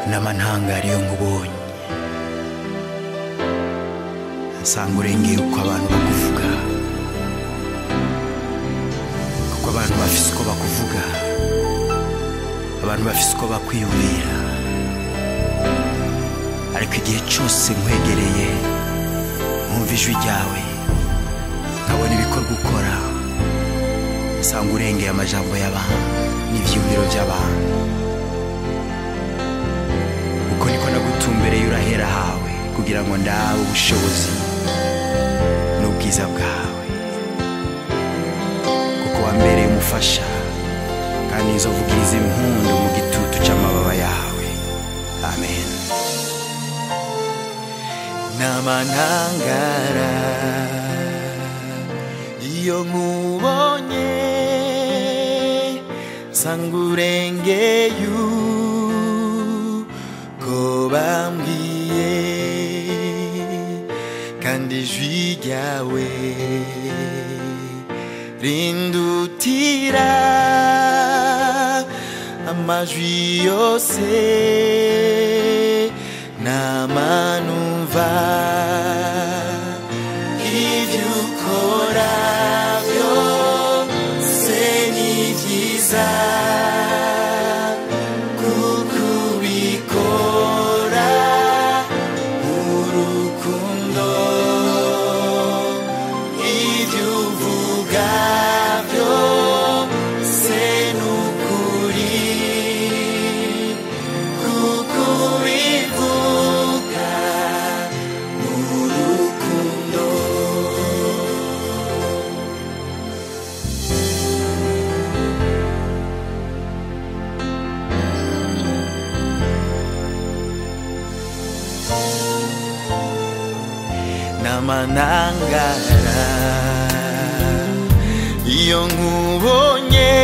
n'amantangari iyo nkubonye nsanga urengeye uko abantu bakuvuga kuko abantu bafise uko bakuvuga abantu bafise uko bakwiyumvira ariko igihe cyose nkwegereye nkumva ijwi ryawe nkabona ibikorwa ukora nsanga urengeye amajambo y'abantu n'ivyiyumviro by'abantu uko niko nagutumbereye urahera hawe kugira ngo ndabe ubushobozi n'ubwiza bwawe kuko wambereye umufasha kandi nzovugiriza impundu mu gitutu c'amababa yawe amen n'amanangara iyo nkubonye nsanga urengeye uko bambwiye kandi ijwi ryawe rindutira amajwi yose namanumva ibyo ukora byose ni byiza kuko ubikora urukundo ibyo uvuga byose ni ukuri kuko ubivuga urukundo n'amanangara iyo nkubonye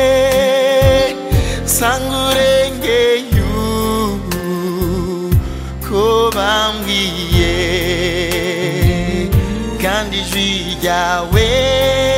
nsanga urengeye uko bambwiye kandi ijwi ryawe